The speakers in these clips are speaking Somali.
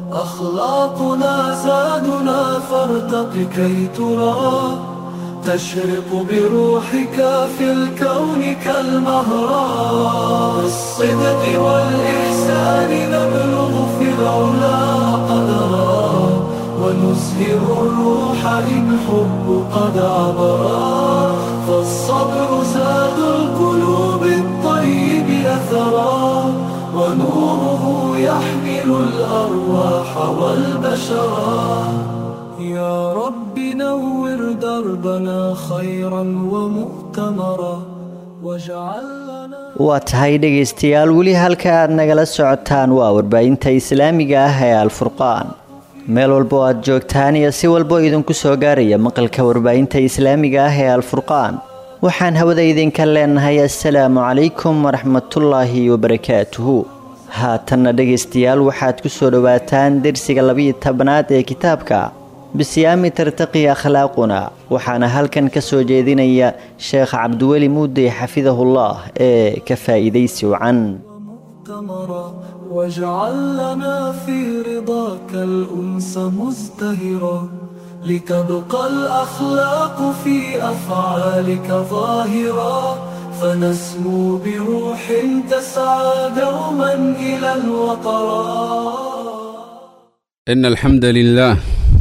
أخلاقنا زادنا فارتق كي ترى تشرق بروحك في الكون كالمهرة بالصدق والإحسان نبلغ في العلا قدرا ونزهر الروح إن حب قد عبرا فالصبر زاد القلوب الطيب أثرا ونوره يحمل الأرواح والبشرا يا رب نور دربنا خيرا ومؤتمرا واجعل لنا waa tahay dhegaystayaal weli halka aad nagala socotaan waa warbaahinta islaamiga ah ee alfurqaan meel walba oo aad joogtaan iyo si walba oo idinku soo gaaraya maqalka warbaahinta islaamiga ah ee alfurqaan waxaan hawada idinka leenahay assalaamu calaykum waraxmatullaahi wabarakaatuhu haatanna dhegaystayaal waxaad ku soo dhowaataan dersiga labiyo tobanaad ee kitaabka bisiyaami tartaqi akhlaaquna waxaana halkan ka soo jeedinaya sheekh cabdiweli muudey xafidahullah ee ka faa'iidaysi wacan مؤتمرا واجعل لنا في رضاك الأنس مزدهرا لتبقى الأخلاق في أفعالك ظاهرا فنسمو بروح تسعى دوما إلى الوطرا إن الحمد لله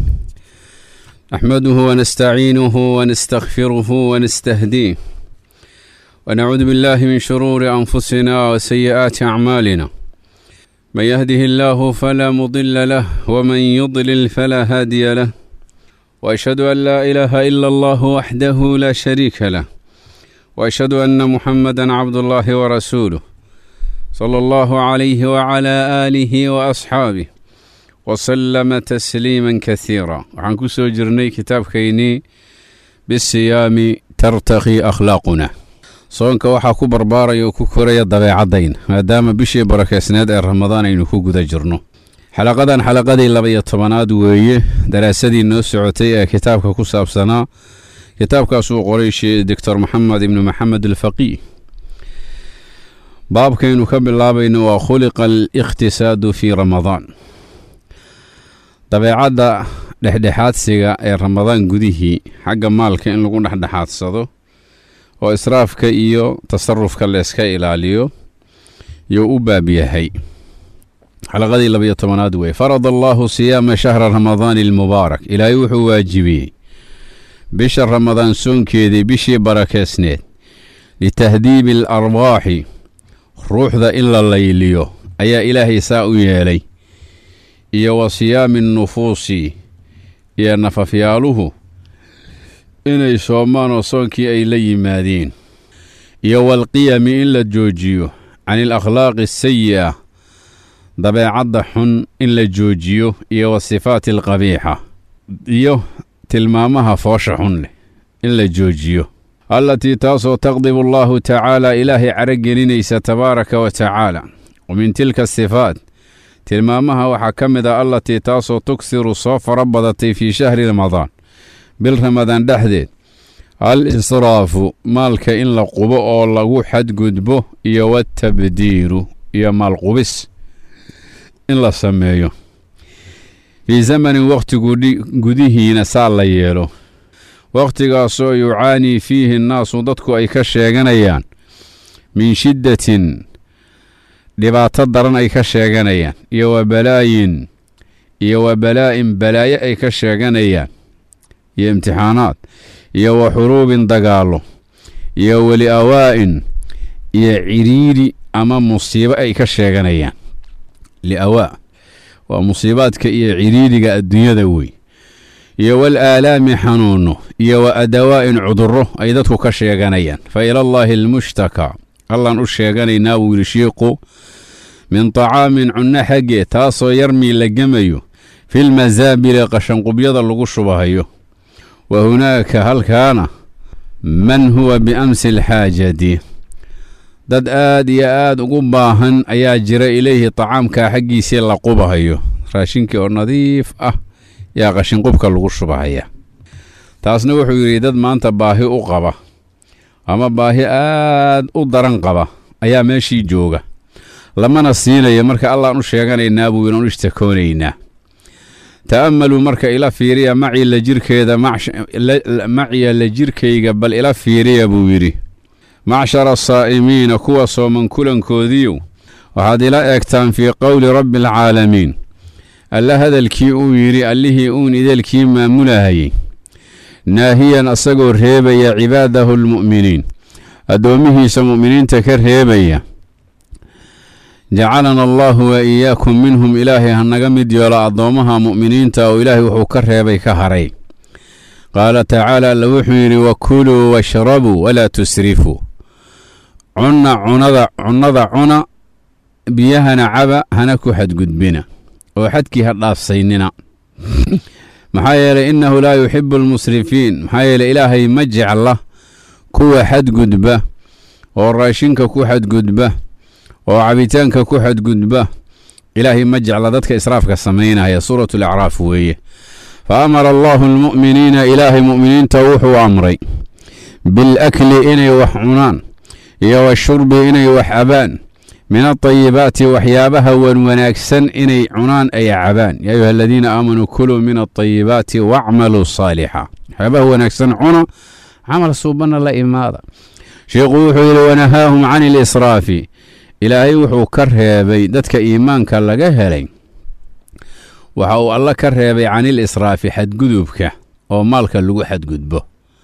نحمده ونستعينه ونستغفره ونستهديه ونعوذ بالله من شرور أنفسنا وسيئات أعمالنا من يهده الله فلا مضل له ومن يضلل فلا هادي له وأشهد أن لا إله إلا الله وحده لا شريك له وأشهد أن محمدا عبد الله ورسوله صلى الله عليه وعلى آله وأصحابه وسلم تسليما كثيرا waxaan ku soo jirnay kitaabkaynii bisiyaami tartaqi akhlaaquna soonka waxaa ku barbaaraya oo ku koraya dabeecadayna maadaama bishii barakeysneed ee ramadaan aynu ku guda jirno xalaqadan xalaqadii laba-iyo tobanaad weeye daraasadii noo socotay ee kitaabka ku saabsanaa kitaabkaasuu qoray doctor maxamed ibnu maxamed alfaqiih baabkaynu ka bilaabayno waa khuliqa alikhtisaadu fii ramadaan dabeecadda dhexdhexaadsiga ee ramadaan gudihii xagga maalka in lagu dhexdhexaadsado oo israafka iyo tasarufka layska ilaaliyo yuu u baab yahay xalaqadii labayo tobanaad wey farad allaahu siyaama shahra ramadaani almubaarak ilaahay wuxuu waajibiyey bisha ramadaan soonkeedii bishii barakeysneed litahdiibi alarwaaxi ruuxda in la layliyo ayaa ilaahay saa u yeelay iyo wa siyaami nufuusi iyo nafafyaaluhu inay soomaan oo soonkii ay la yimaadeen iyo walqiyami in la joojiyo can alakhlaaqi asayi'a dabeecadda xun in la joojiyo iyo wa sifaati alqabiixa iyo tilmaamaha foosha xun leh in la joojiyo allatii taasoo taqdibu allaahu tacaala ilaahay caragelinaysa tabaaraka wa tacaala wa min tilka sifaat tilmaamaha waxaa ka mid ah allatii taasoo tugsiru soo fara badatay fii shahri ramadaan bil ramadaan dhexdeed al israafu maalka in la qubo oo lagu xadgudbo iyo watabdiiru iyo maalqubis in la sameeyo fii zamanin wakhti gudihiina saa la yeelo wakhtigaasoo yucaanii fiihi nnaasu dadku ay ka sheeganayaan min shiddatin dhibaato daran ay ka sheeganayaan iyo wa balaayin iyo wa balaa'in balaayo ay ka sheeganayaan iyo imtixaanaad iyo wa xuruubin dagaallo iyo weli awaa'in iyo cidhiidhi ama musiibo ay ka sheeganayaan liawaa waa musiibaadka iyo cidhiidhiga adduunyada wey iyo wal aalaami xanuunno iyo wa adawaa'in cudurro ay dadku ka sheeganayaan fa ilallaahi almushtakaa allaan u sheeganaynaa wiili shiiqu min tacaamin cunno xaggee taasoo yarmii la gemayo filmasaabili qashanqubyada lagu shubahayo wa hunaaka halkaana man huwa biamsi alxaajati dad aad iyo aad ugu baahan ayaa jira ilayhi tacaamkaa xaggiisii la qubahayo raashinkii oo nadiif ah yaa qashinqubka lagu shubahaya taasna wuxuu yidhi dad maanta baahi u qaba ama baahi aad u daran qaba ayaa meeshii jooga lamana siinayo marka allaan u sheeganaynaa buu inan u ishtakoonaynaa ta'ammaluu marka ila fiiriya macii la jirkeeda maciya la jirkayga bal ila fiiriya buu yidhi macshara asaa'imiina kuwa sooman kulankoodiiyow waxaad ila eegtaan fii qowli rabbi alcaalamiin alla hadalkii uu yidhi allihii uun ideelkii maamulahayey naahiyan asagoo reebaya cibaadahu almu'miniin addoommihiisa mu'miniinta ka reebaya jacalana allahu wa iyaakum minhum ilaahay hanaga mid yeelo addoommaha mu'miniinta oo ilaahay wuxuu ka reebay ka haray qaala tacaala alla wuxuu yidhi wakuluu washrabuu walaa tusrifuu cunna cunada cunnada cuna biyahana caba hana ku xadgudbina oo xadkii ha dhaafsaynina maxaa yeelay innahu laa yuxibu almusrifiin maxaa yeeley ilaahay ma jecla kuwa xadgudba oo raashinka ku xadgudba oo cabitaanka ku xadgudba ilaahay ma jecla dadka israafka samaynaya suuratu lacraaf weeye fa amara allahu almu'miniina ilaahay mu'miniinta wuxuu amray bilakli inay wax cunaan iyo washurbi inay wax cabaan min alطayibaati waxyaabaha wan wanaagsan inay cunaan ay cabaan yaa ayuha aladiina aamanuu kuluu min alطayibaati wacmaluu saalixa waxyaabaha wanaagsan cuna camal suubanna la imaada sheikhu wuxuu yidhi wanahaahum can ilisraafi ilaahay wuxuu ka reebay dadka iimaanka laga helay waxa uu alla ka reebay can ilisraafi xadgudubka oo maalka lagu xadgudbo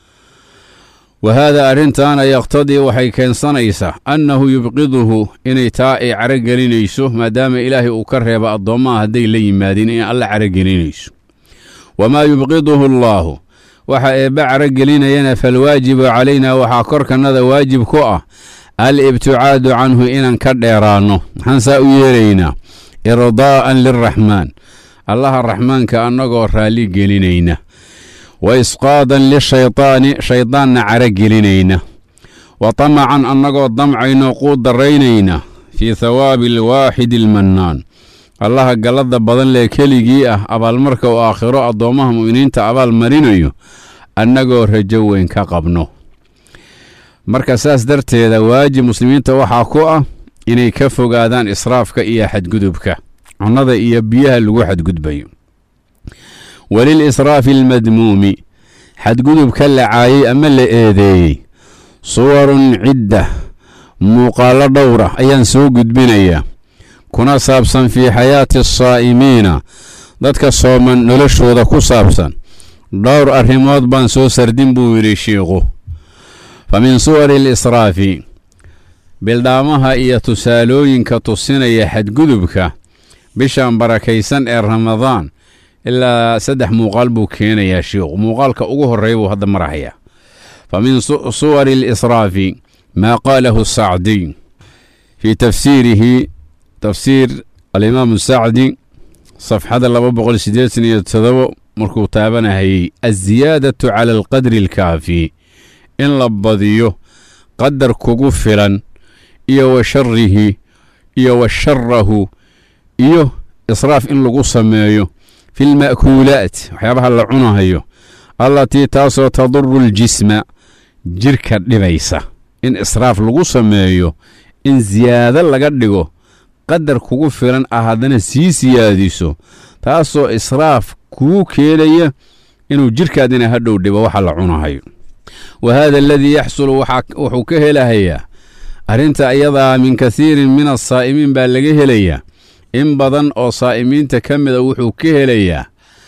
wa haada arrintaana yaqtadii waxay keensanaysaa annahu yubqiduhu inay taa ay caragelinayso maadaama ilaahay uu ka reeba addoommaha hadday la yimaadeen in alla caragelinayso wamaa yubqiduhu allaahu waxa eebba caragelinayana falwaajibu calaynaa waxaa korkannada waajib ku ah al-ibticaadu canhu inaan ka dheeraanno maxaan saa u yeelaynaa irdaa'an lilraxmaan allaha raxmaanka annagoo raalli gelinayna wa isqaadan lishaydaani shayddaanna caragelinayna wa tamacan annagoo damcayno quu daraynayna fii hawaabi alwaaxidi almannaan allaha galladda badan lee keligii ah abaalmarka uu aakhiro addoommaha mu'miniinta abaal marinayo annagoo rajo weyn ka qabno marka saas darteeda waajib muslimiinta waxaa ku ah inay ka fogaadaan israafka iyo xadgudubka cunnada iyo biyaha lagu xadgudbayo walil israafi almadmuumi xadgudubka la caayey ama la eedeeyey suwarun cidda muuqaallo dhowra ayaan soo gudbinayaa kuna saabsan fii xayaati asaa'imiina dadka sooman noloshooda ku saabsan dhowr arrimood baan soo sardin buu yidhi shiikhu fa min suwari alisraafi bildhaamaha iyo tusaalooyinka tusinaya xadgudubka bishan barakaysan ee ramadaan ilaa saddex muuqaal buu keenayaa shiikhu muuqaalka ugu horreeya buu hadda marahayaa fa min suwari alisraafi maa qaalahu sacdiy fii tafsiirihi tafsiir alimaamu sacdi safxada laba boqol siddeetan iyo todobo markuu taabanahayey alziyaadatu cala alqadri alkaafi in la badiyo qadar kugu filan iyo wa sharihi iyo wa sharahu iyo israaf in lagu sameeyo fi lma'kuulaat waxyaabaha la cunahayo allatii taasoo taduru aljisma jirka dhibaysa in israaf lagu sameeyo in siyaado laga dhigo qadar kugu filan ah haddana sii siyaadiso taasoo israaf kuu keenaya inuu jirkaadina hadhow dhibo waxa la cunahayo wa haada aladii yaxsulu wuxuu ka helahayaa arrinta ayadaa min kasiirin min asaa'imiin baa laga helayaa in badan oo saa'imiinta ka mida wuxuu ka helayaa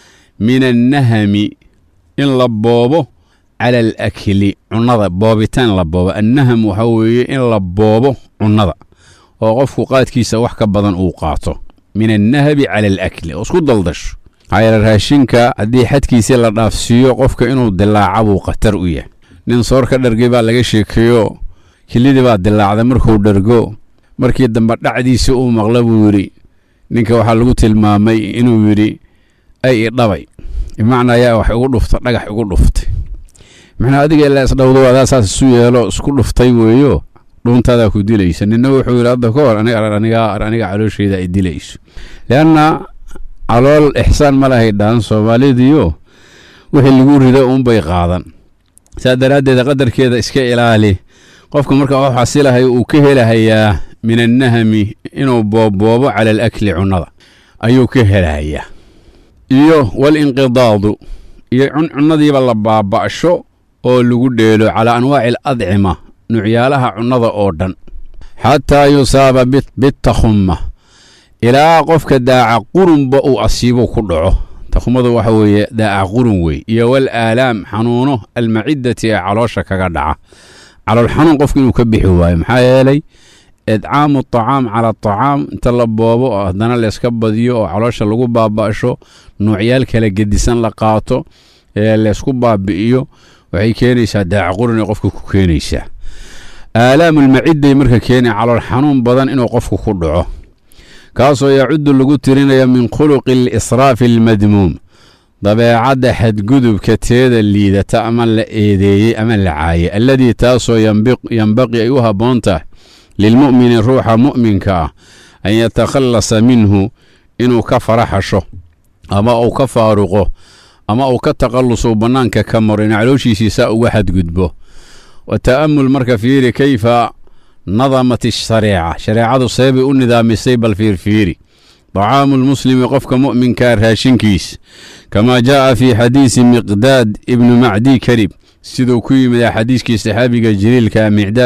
min annahami in la boobo cala alakli cunnada boobitaan la boobo annaham waxaa weeye in la boobo cunnada oo qofku qaadkiisa wax ka badan uu qaato min annahabi cala alakli oo isku daldasho maxaa yeele raashinka haddii xadkiisii la dhaafsiiyo qofka inuu dilaaca buu khatar u yahay nin soor ka dhargay baa laga sheekeeyo kilidii baa dilaacday markuu dhargo markii dambe dhacdiisii uu maqla buu yidhi ninka waxaa lagu tilmaamay inuu yidhi ay idhabay bimacnaa yaa wax igu dhufta dhagax igu dhuftay maxnaa adiga ilaa isdhowdo adaa saas isu yeelo isku dhuftay weeyo dhuuntaadaa ku dilaysa nina wuxuu yidhi hadda ka hor aniga aniga calooshayda ay dilayso leanna calool ixsaan ma lahay dhaan soomaalidiyo wixii lagu rido uunbay qaadan saa daraaddeed qadarkeeda iska ilaali qofka marka wax xasilahay uu ka helahayaa min annahami inuu boobboobo cala alakli cunnada ayuu ka helahayaa iyo walinqidaadu iyo cuncunadiiba la baaba'sho oo lagu dheelo calaa anwaaci aladcima nucyaalaha cunnada oo dhan xataa yusaaba bitakhumma ilaa qofka daaca qurunba uu asiibo ku dhaco takhumadu waxa weeye daaca qurun wey iyo wal aalaam xanuuno almacidati ee caloosha kaga dhaca calool xanuun qofka inuu ka bixi waayo maxaa yeelay idcaamu aطacaam cala aطacaam inta la boobo oo haddana layska badiyo oo caloosha lagu baaba'sho nuucyaal kala gedisan la qaato ee laysku baabi'iyo waxay keenaysaa daaca qurun ee qofka ku keenaysaa aalaamulmacidday marka keena calool xanuun badan inuu qofku ku dhaco kaasoo yacudu lagu tirinaya min khuluqi alisraafi almadmuum dabeecadda xadgudubka teeda liidata ama la eedeeyey ama la caayay alladii taasoo yembaqii ay u habboon tahay lilmu'mini ruuxa mu'minka ah an yatakhallasa minhu inuu ka faraxasho ama uu ka faaruqo ama uu ka takhalluso bannaanka ka maro in calooshiisiisaa uga xadgudbo wa ta'amul marka fiiri kayfa nadamat shareeca shareecadu seebay u nidaamisay bal fiirfiiri طacaamu lmuslimi qofka mu'minkaa raashinkiis kamaa jaa'a fii xadiisi miqdaad ibnu macdi karib siduu ku yimid xadiiskii saxaabiga jaliilka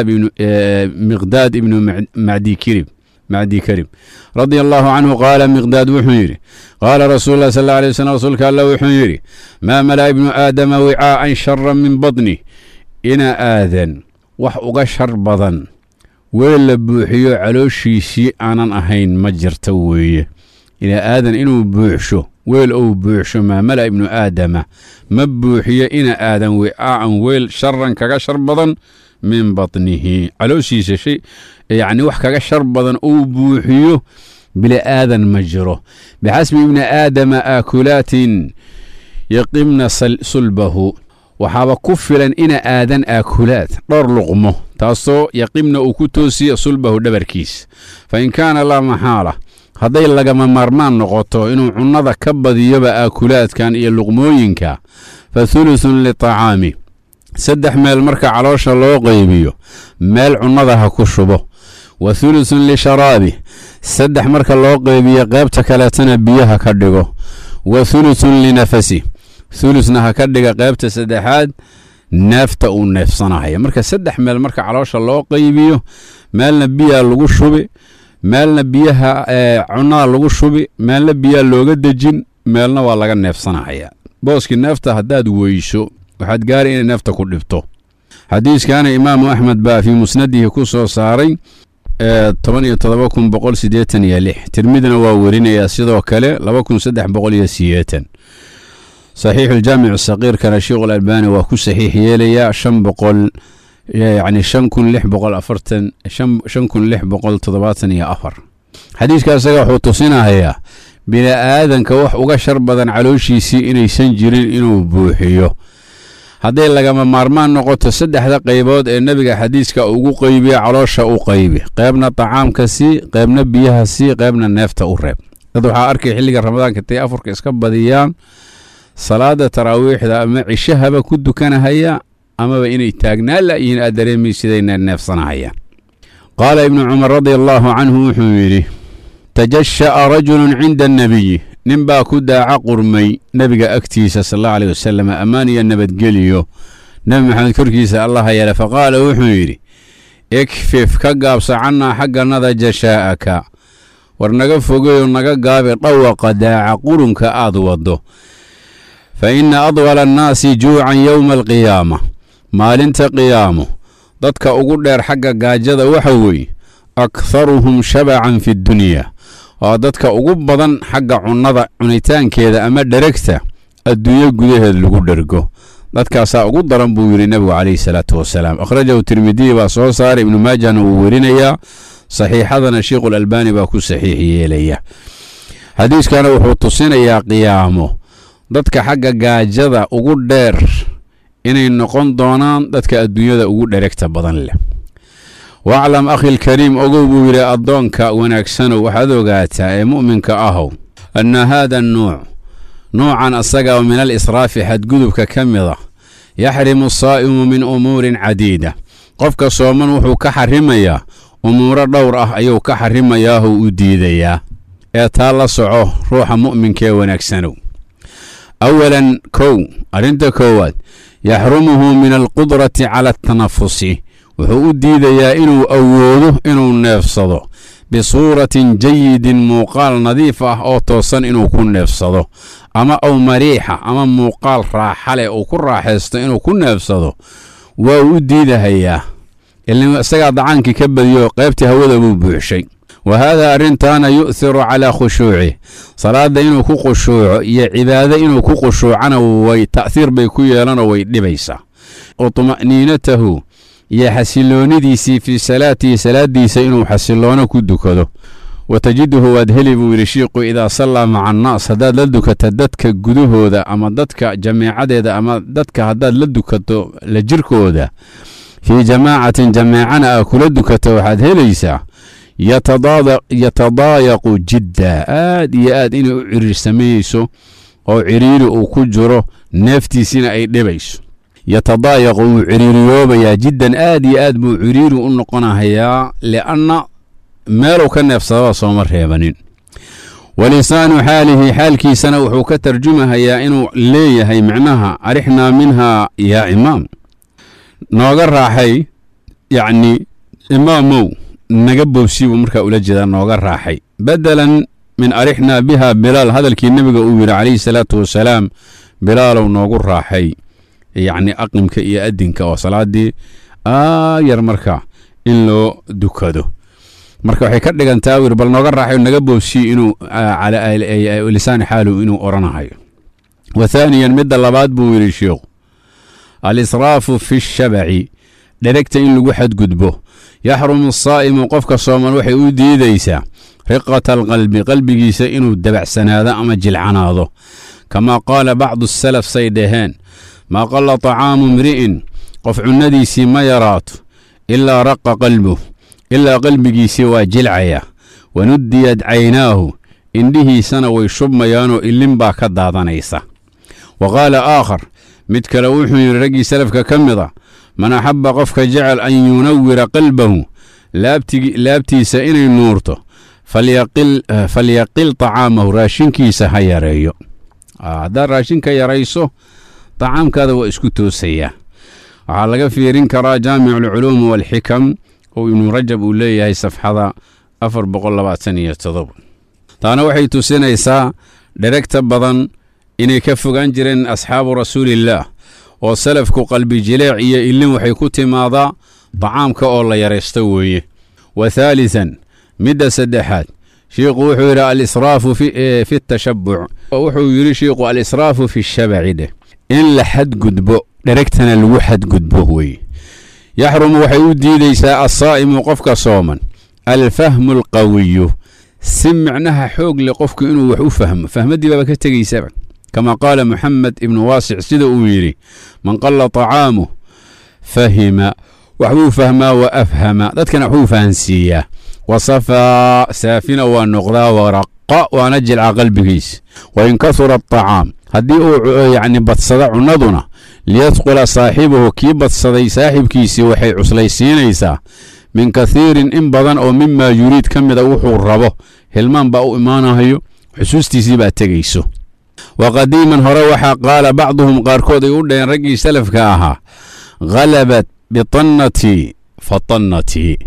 miqdaad ibnu macdi kirib macdi karib radia allahu canhu qaala miqdaad wuxuu yidhi qaala rasuulu lah sal alay waslm rasuulka alla wuxuu yidhi maa mala ibnu aadama wicaa'an shara min badni ina aadan wax uga shar badan weel la buuxiyo calooshiisii aanan ahayn ma jirta weeye ina aadan inuu buuxsho weel ou buuxsho maamala ibnu aadama ma buuxiyo ina aadan wicaa'an weel sharan kaga shar badan min batnihi calooshiisa shay yacni wax kaga shar badan uu buuxiyo bili aadan ma jiro bixasbi ibni aadama aakulaatin yaqimna sulbahu waxaaba ku filan ina aadan aakulaad dhowr luqmo taasoo yaqimna uu ku toosiya sulbahu dhabarkiis fa in kaana laa maxaala hadday lagama maarmaan noqoto inuu cunnada ka badiyoba aakulaadkan iyo luqmooyinka fa thuluthun litacaami saddex meel marka caloosha loo qaybiyo meel cunnada ha ku shubo wa thuluthun lisharaabi saddex marka loo qaybiyo qaybta kaleetana biyaha ka dhigo wa thuluthun linafasi thulusna ha ka dhiga qaybta saddexaad neefta uu neefsanaya marka saddex meel marka caloosha loo qaybiyo meelna biyaa lagu shubi meelna biyaha cunnada lagu shubi meelna biyaa looga dejin meelna waa laga neefsanaya booskii neefta haddaad weyso waxaad gaari inay neefta ku dhibto xadiiskana imaamu axmed baa fii musnadihi ku soo saaray toban iyo todoba kun boqol siddeetan iyo lix tirmidna waa werinayaa sidoo kale laba kun saddex boqol iyo sideetan saxiixuljaamicu saqiirkana sheikhu albani waa ku saxiix yeelayaa shan boqol yacni shan kun lix boqol afartan shan kun lix boqol toddobaatan iyo afar xadiiska isaga wuxuu tusinahayaa bini aadanka wax uga shar badan calooshiisii inaysan jirin inuu buuxiyo hadday lagama maarmaan noqoto saddexda qaybood ee nebiga xadiiska ugu qaybiya caloosha u qaybi qaybna tacaamka sii qaybna biyaha sii qaybna neefta u reeb dad waxaa arkay xilliga ramadaanka intay afurka iska badiyaan salaada taraawiixda ama cishahaba ku dukanahaya amaba inay taagnaan la'yihiin aad dareemaysidayna neefsanahayaan qaala ibnu cumar radia allaahu canhu wuxuu yidhi tajasha'a rajulun cinda annebiyi nin baa ku daaca qurmay nebiga agtiisa sal allahu aleyh wasalam ammaan iyo nabadgeliyo nebi maxamed korkiisa allaha yeele faqaala wuxuu yidhi ikfif ka gaabsa cannaa xagganada jashaa'aka war naga fogeyo naga gaabi dhawaqa daaca qurunka aad waddo fa inna adwala annaasi juucan yowma alqiyaama maalinta qiyaamo dadka ugu dheer xagga gaajada waxa weeye akharuhum shabacan fi ddunya waa dadka ugu badan xagga cunnada cunitaankeeda ama dheregta adduunyo gudaheed lagu dhergo dadkaasaa ugu daran buu yidhi nebigu calayhi salaatu wasalaam akhrajahu tirmidiyi baa soo saaray ibnu maajahna wuu werinayaa saxiixadana sheikhu lalbani baa ku saxiix yeelaya xadiiskana wuxuu tusinayaa qiyaamo dadka xagga gaajada ugu dheer inay noqon doonaan dadka adduunyada ugu dheregta badan leh waclam akhilkariim ogow buu yidhi addoonka wanaagsanow waxaad ogaataa ee mu'minka ahow anna haada nuuc nuucan asaga min alisraafi xadgudubka ka mida yaxrimu saa'imu min umuurin cadiida qofka sooman wuxuu ka xarimayaa umuuro dhowr ah ayuu ka xarimayaahou u diidayaa ee taa la soco ruuxa mu'minka ee wanaagsanow awalan kow arrinta koowaad yaxrumuhu min alqudrati cala atanafusi wuxuu u diidayaa inuu awoodo inuu neefsado bisuuratin jayidin muuqaal nadiif ah oo toosan inuu ku neefsado ama aw mariixa ama muuqaal raaxa leh uu ku raaxaysto inuu ku neefsado waa uu u diidahayaa ilaa isagaa dacaankii ka badiyo qaybtii hawada buu buuxshay wa haadaa arrintaana yu'hiru calaa khushuucih salaadda inuu ku khushuuco iyo cibaado inuu ku khushuucana way ta'hiir bay ku yeelanoo way dhibaysaa wa tuma'niinatahu iyo xasiloonidiisii fii salaatihi salaaddiisa inuu xasiloono ku dukado wa tajiduhu waad heli buu yidhi shiiqu idaa sallaa maca annaas haddaad la dukata dadka gudahooda ama dadka jameecadeeda ama dadka haddaad la dukato la jirkooda fii jamaacatin jameecana aa kula dukato waxaad helaysaa yatadaayaqu jidda aad iyo aad inay u ciriirsamayeyso oo ciriiri uu ku jiro neeftiisina ay dhibayso yatadaayaqu wuu ciriiriyoobayaa jiddan aad iyo aad buu ciriiri u noqonahayaa lianna meeluu ka neefsadaba sooma reebanin walisaanu xaalihi xaalkiisana wuxuu ka tarjumahayaa inuu leeyahay micnaha arixnaa minhaa yaa imaam nooga raaxay yacni imaamow naga boobsi buu markaa ula jeedaa nooga raaxay bedelan min arixnaa biha bilaal hadalkii nebiga uu yidhi calayhi salaatu wasalaam bilaalow noogu raaxay yacni aqimka iyo adinka oo salaaddii aayar marka in loo dukado marka waxay ka dhigantaa wir bal nooga raaxay naga boobsiyi inuu lisaani xaalu inuu oranahayo wa thaaniyan midda labaad buu yidhi sheikhu alisraafu fi shabaci dheregta in lagu xadgudbo yaxrumu asaa'imu qofka sooman waxay u diidaysaa riqata alqalbi qalbigiisa inuu dabacsanaado ama jilcanaado kamaa qaala bacdu salaf say dhaheen maa qalla طacaamu mri'in qof cunnadiisii ma yaraato ilaa raqa qalbuh ilaa qalbigiisii waa jilcaya wanuddiyad caynaahu indhihiisana way shubmayaanoo ilin baa ka daadanaysa wa qaala aakhar mid kale wuxuu yidhi raggii salafka ka mid a man axabba qofka jecel an yunawira qalbahu laabtiisa inay nuurto falyaqil طacaamahu raashinkiisa ha yareeyo haddaad raashinka yarayso طacaamkaada waa isku toosayaa waxaa laga fiirin karaa jaamic alculuum waalxikam oo ibnu rajab uu leeyahay safxada afar boqol labaatan iyo todoba taana waxay tusinaysaa dheregta badan inay ka fogaan jireen asxaabu rasuuliillaah oo salafku qalbi jileec iyo ilin waxay ku timaadaa dacaamka oo la yaraysto weeye wa haalisan midda saddexaad shiikhu wuxuu yidhi alisraafu fi tashabuc wuxuu yidhi shiikhu alisraafu fi shabaci dheh in la xadgudbo dheregtana lagu xadgudbo weeye yaxrumu waxay u diidaysaa assaa'imu qofka sooman alfahmu alqawiyu si micnaha xoog leh qofku inuu wax u fahmo fahmaddii baaba ka tegaysaba kama qaala moxamed ibnu waasic sida uu yidhi man qalla طacaamuh fahima waxbuu fahmaa wa afhama dadkana waxbuu fahansiiyaa wa safaa saafina waa noqdaa waraqa waana jilca qalbigiis wain kasura aطacaam haddii uu yacni badsada cunnaduna liyadqula saaxibahu kii badsaday saaxibkiisii waxay cuslaysiinaysaa min kathiirin in badan oo mimaa yuriid ka mida wuxuu rabo hilmaan baa u imaanahayo xusuustiisii baa tegayso wa qadiiman hore waxaa qaala bacduhum qaarkood ay u dhaheen raggii salafka ahaa khalabat bitannatii fatannatii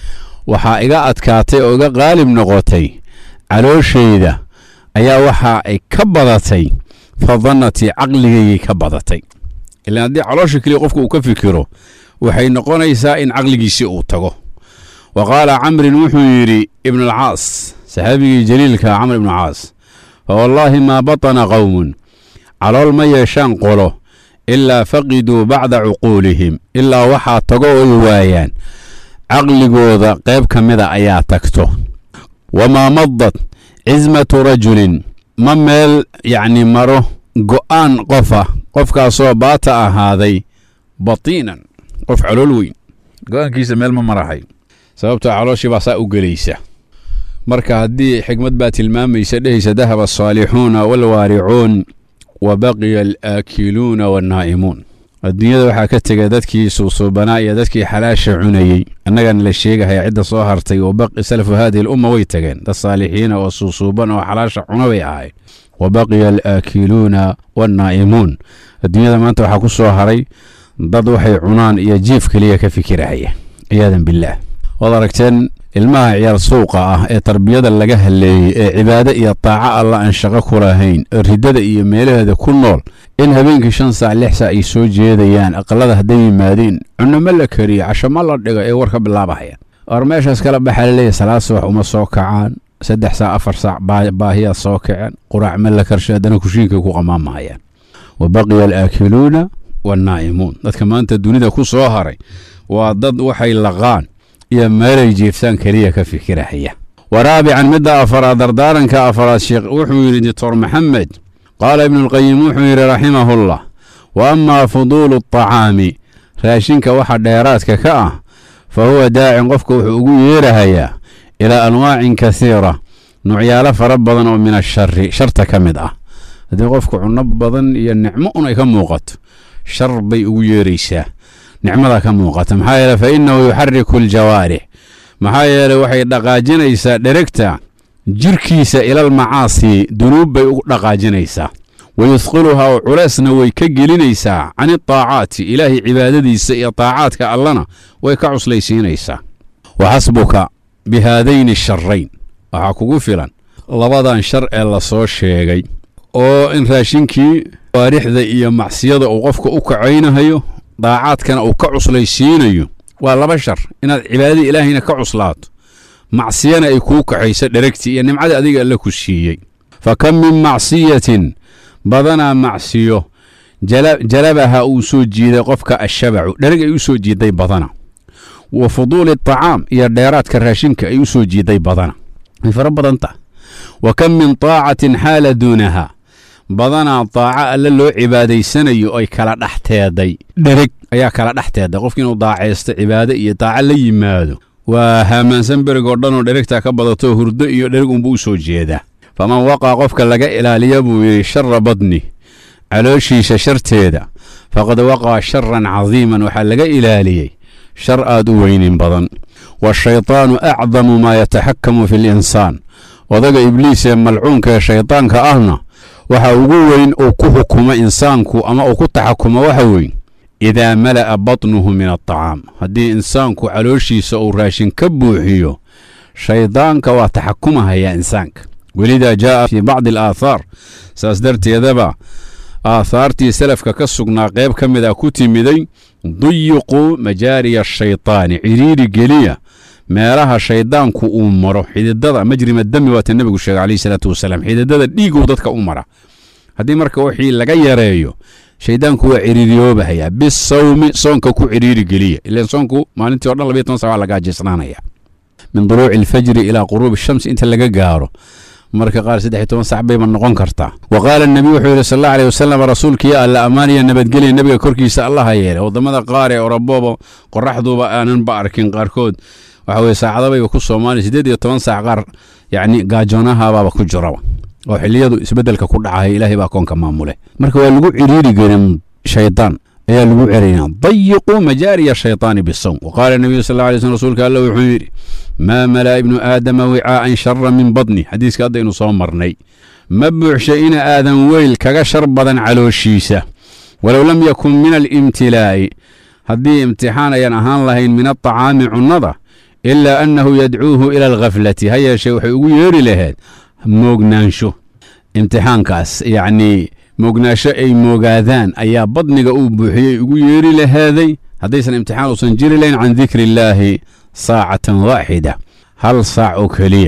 waxaa iga adkaatay oo iga qaalib noqotay calooshayda ayaa waxa ay ka badatay fadannatii caqligaygay ka badatay ilaan haddii caloosha keliya qofku uu ka fikiro waxay noqonaysaa in caqligiisii uu tago wa qaala camrin wuxuu yidhi ibnalcaas saxaabigii jaliilka camr ibnu caas fawallaahi maa batana qowmun calool ma yeeshaan qolo ilaa faqiduu bacda cuquulihim ilaa waxaa tago oy waayaan caqligooda qayb ka mida ayaa tagto wamaa madad cismatu rajulin ma meel yacni maro go'aan qofa qofkaasoo baata ahaaday batiinan qof calool weyn go'aankiisa meel ma marahay sababtoo calooshii baa saa u gelaysa marka haddii xikmad baa tilmaamaysa dhehaysa dahaba asaalixuuna waalwaaricuun wa baqiya alaakiluuna wannaa'imuun adduunyada waxaa ka tegay dadkii suusuubanaa iyo dadkii xalaasha cunayey annagana la sheegahaya cidda soo hartay oo baqi salafu haadihi alumma way tageen dad saalixiina oo suusuuban oo xalaasha cuna bay ahayd wa baqiya alaakiluuna wannaa'imuun adduunyada maanta waxaa ku soo haray dad waxay cunaan iyo jiif keliya ka fikirahaya ciyaadan billaah waad aragteen ilmaha ciyaal suuqa ah ee tarbiyada laga haleeyey ee cibaado iyo taaco alla aan shaqo ku lahayn ee riddada iyo meelaheeda ku nool in habeenkii shan saac lix saac ay soo jeedayaan aqalada hadday yimaadeen cunno ma la kariyo casho ma la dhigo ee war ka bilaabahayaan or meeshaas kala baxaa laleeyahy salaad subax uma soo kacaan saddex saac afar saac baahiyaa soo kaceen quraac ma la karsho haddana kushiinkay ku qamaamahayaan wa baqiya alaakiluuna wannaa'imuun dadka maanta dunida ku soo haray waa dad waxay laqaan iyo meelay jiiftaan keliya ka fikirahaya wa raabican midda afaraad dardaaranka afaraad sheekh wuxuu yidhi doctor maxamed qaala ibnuulqayim wuxuu yidhi raximahullah wa amaa fuduulu aطacaami raashinka waxa dheeraadka ka ah fa huwa daacin qofka wuxuu ugu yeerahayaa ilaa anwaacin kasiira nucyaalo fara badan oo min ashari sharta ka mid ah haddii qofku cunno badan iyo nicmo un ay ka muuqato shar bay ugu yeeraysaa nicmada ka muuqata maxaa yeele fa innahu yuxariku aljawaarix maxaa yeele waxay dhaqaajinaysaa dheregta jirkiisa ilal macaasi dunuub bay u dhaqaajinaysaa wa yusqiluhaa oo culeysna way ka gelinaysaa can itaacaati ilaahay cibaadadiisa iyo taacaadka allana way ka cuslaysiinaysaa wa xasbuka bi haadayni sharayn waxaa kugu filan labadan shar ee la soo sheegay oo in raashinkii waarixda iyo macsiyada uu qofka u kacaynahayo daacaadkana uu ka cuslaysiinayo waa laba shar inaad cibaadadii ilaahayna ka cuslaato macsiyana ay kuu kaxayso dheregtii iyo nimcadii adiga alla ku siiyey fa kam min macsiyatin badanaa macsiyo jalabaha uu soo jiiday qofka ashabacu dhereg ay u soo jiiday badana wa fuduuli aطacaam iyo dheeraadka raashinka ay u soo jiiday badana way fara badan taha wa kam min taacatin xaala duunaha badanaa daaco alle loo cibaadaysanayo ay kala dhex teeday dhereg ayaa kala dhex teeday qofki inuu daacaysto cibaado iyo daaco la yimaado waa haamaansan berig oo dhanoo dheregtaa ka badato hurdo iyo dhereg unbuu u soo jeedaa faman waqaa qofka laga ilaaliya buu yidhi shara badni calooshiisa sharteeda faqad waqaa sharan cadiiman waxaa laga ilaaliyey shar aad u weynin badan waashaytaanu acdamu maa yataxakamu fi linsaan odaga ibliis ee malcuunka ee shaydaanka ahna waxa ugu weyn uu ku xukumo insaanku ama uu ku taxakumo waxa weyn idaa mala'a batnuhu min alطacaam haddii insaanku calooshiisa uu raashin ka buuxiyo shaydaanka waa taxakumahayaa insaanka welidaa jaa'a fii bacdi alaathaar saas darteedaba aathaartii salafka ka sugnaa qayb ka mid a ku timiday duyiquu majaariya ashaytaani cidhiiri geliya meelaha shaydaanku uu maro xididada majrima dami waata nebigu sheegay calayhi salaatu wasalaam xididada dhiiguu dadka u mara haddii marka wixii laga yareeyo shaydaanku waa ciriiriyoobahayaa bisawmi soonka ku ciriiri geliya ilan soonku maalintii o dhan labiyo toban sac waa laga ajeysnaanaya min duluuci alfajri ilaa quruubi shamsi inta laga gaaro marka qaar saddex iyo toban sac bayba noqon kartaa wa qaala nebiy wuxuu yidhi sal allahu aleyh wasalam rasuulkii alla ammaaniya nabadgelya nebiga korkiisa allaha yeelay waddamada qaar ee orabooba qoraxduba aananba arkin qaarkood waxa weye saacadabayba ku soomaaliya siddeed iyo toban saac qaar yacni gaajoonahabaaba ku jiraba oo xilliyadu isbeddelka ku dhacaya ilaahay baa koonka maamule marka waa lagu ciriiri gelin shaydaan ayaa lagu cerayna dayiquu majaariya shaytaani bisawm wa qaala nebiyu sal alla alay slm rasuulka alla wuxuu yidhi maa malaa ibnu aadama wicaa'an shara min badni xadiiska haddaynu soo marnay ma buuxsha ina aadan weyl kaga shar badan calooshiisa walow lam yakun min alimtilaa'i haddii imtixaan ayan ahaan lahayn min aطacaami cunnada ilaa annahu yadcuuhu ila alkhaflati ha yeeshee waxay ugu yeeri lahayd moognaansho imtixaankaas yacnii moognaansho ay moogaadaan ayaa badniga uu buuxiyey ugu yeeri lahaaday haddaysan imtixaan uusan jiri lahayn can dikri illaahi saacatan waaxida hal saac oo keliya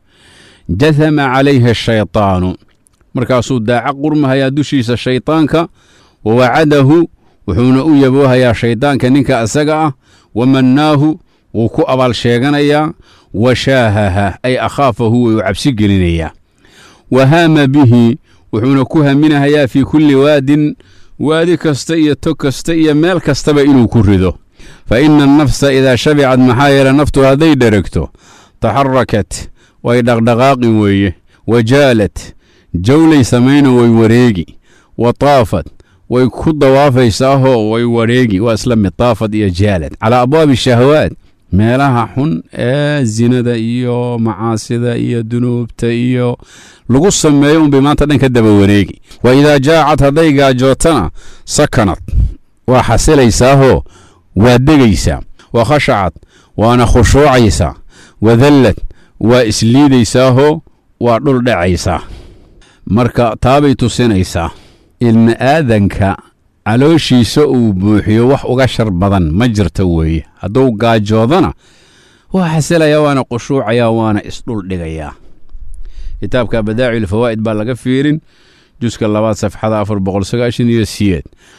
jahama calayhi ashaytaanu markaasuu daaca qurmahayaa dushiisa shaydaanka wa wacadahu wuxuuna u yaboohayaa shaydaanka ninka isaga ah wa mannaahu wuu ku abaal sheeganayaa wa shaahaha ay akhaafahu way u cabsi gelinayaa wa haama bihi wuxuuna ku haminahayaa fii kulli waadin waadi kasta iyo tog kasta iyo meel kastaba inuu ku rido fa ina annafsa idaa shabicad maxaa yeele naftu hadday dheregto taxarakat way dhaqdhaqaaqi weeye wa jaalad jawlay samayno way wareegi wa taafad way ku dawaafaysaahoo way wareegi waa isla mid taafad iyo jaalad calaa abwaabi shahawaat meelaha xun ee zinada iyo macaasida iyo dunuubta iyo lagu sameeyo unbay maanta dhan ka daba wareegi wa idaa jaacad hadday gaajootana sakanad waa xasilaysaahoo waa degaysaa wa khashacad waana khushuucaysaa wadallad waa isliidaysaahoo waa dhul dhacaysaa marka taabay tusinaysaa ilma aadanka calooshiisa uu buuxiyo wax uga shar badan ma jirta weeye hadduu gaajoodana waa xasilayaa waana qushuucayaa waana isdhul dhigayaa kitaabka badaaci fawaa'id baa laga fiirin juska labaad safxada afar boqol sagaashan iyo siyeed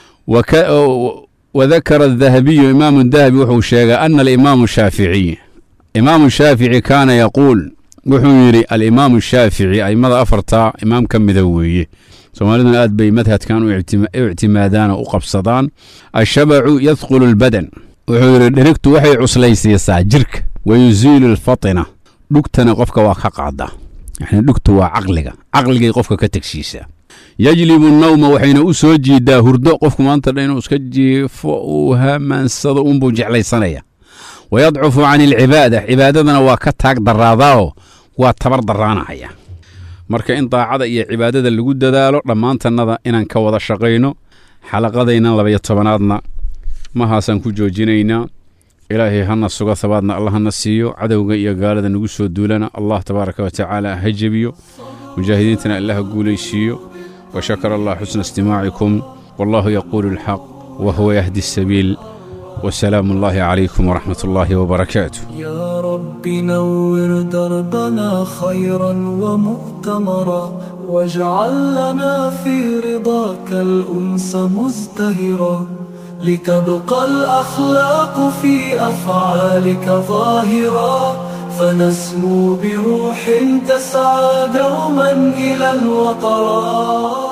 wadakara adahabiyu imaamu dahabi wuxuu sheegay ana alimaamu shaaficiy imaamu shaafici kaana yaquul wuxuu yidhi alimaamu shaafici aimada afartaa imaam ka mida weeye soomaaliduna aad bay madhadkan u ictimaadaan oo u qabsadaan ashabacu yadkhulu lbadan wuxuu yidhi dhirigtu waxay cuslaysiisaa jirka wayusiilu alfatina dhugtana qofka waa ka qaadaa yani dhugtu waa caqliga caqligay qofka ka tegsiisaa yajlibu nawma waxayna u soo jiidaa hurdo qofku maanta dha inuu iska jiifo uu hamaansado unbuu jeclaysanaya wayadcufu can alcibaada cibaadadana waa ka taag daraadaao waa tabar daraanahaya marka in daacada iyo cibaadada lagu dadaalo dhammaantannada inaan ka wada shaqayno xalaqadaynan labaiyo tobanaadna mahaasaan ku joojinaynaa ilaahay hana sugo habaadna allah hana siiyo cadowga iyo gaalada nagu soo duulana allah tabaaraka wa tacaala ha jebiyo mujaahidiintana allah ha guulaysiiyo وشكر الله حسن استماعكم والله يقول الحق وهو يهدي السبيل والسلام الله عليكم ورحمة الله وبركاته يا رب نور دربنا خيرا ومؤتمرا واجعل لنا في رضاك الأنس مزدهرا لتبقى الأخلاق في أفعالك ظاهرا فنسمو بروح تسعى دوما إلى الوطرات